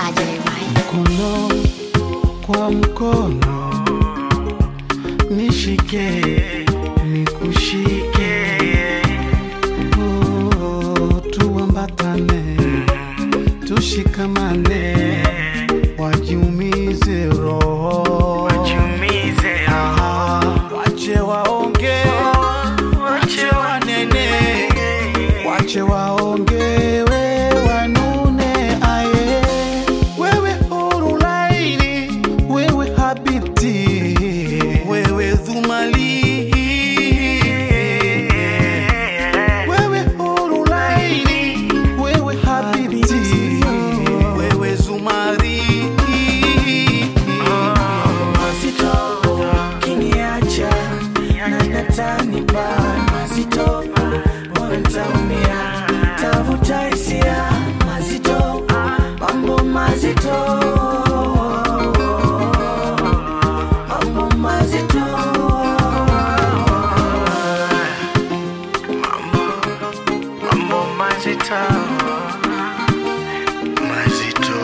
mkono kwa mkono, nishike nikushike, oh, tuambatane, tushikamane, wajiumize roho, Ah, wache waonge, wache wanene, wache waonge, we wanune aye, wewe huru laini, wewe habibti, wewe dhumali, wewe huru laini, wewe habibti, wewe zumari. mazito kiniacha na natanipa mazito mbona ntaumia tavuta hisia mazito mambo mazito mambo mazito mambo mazito mazito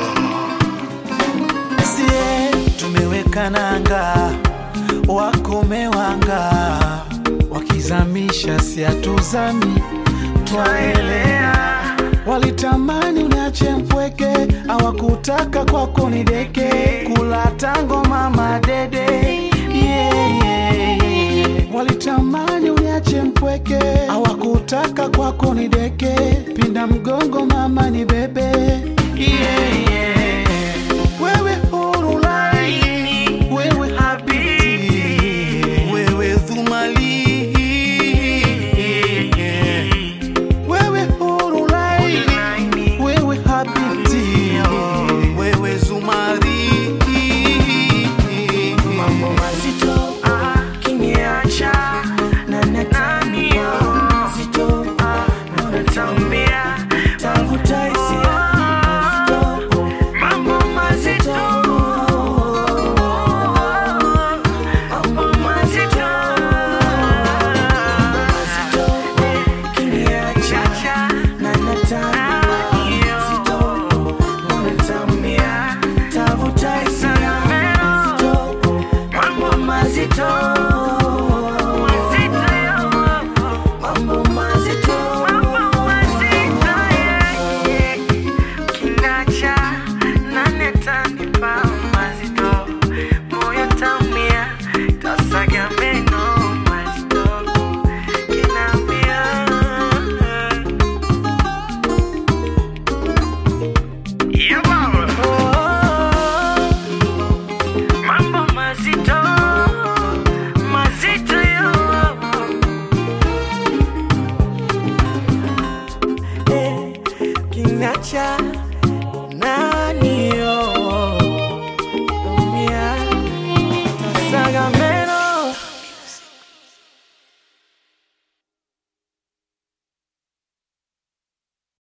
sie tumeweka nanga, wakomewanga wakizamisha, siatuzami twaelea. Walitamani uniache mpweke, hawakutaka kwako ni deke, kula tango mama dede yeah, yeah, yeah. Walitamani uniache mpweke, hawakutaka kwako ni deke, pinda mgongo mama ni bebe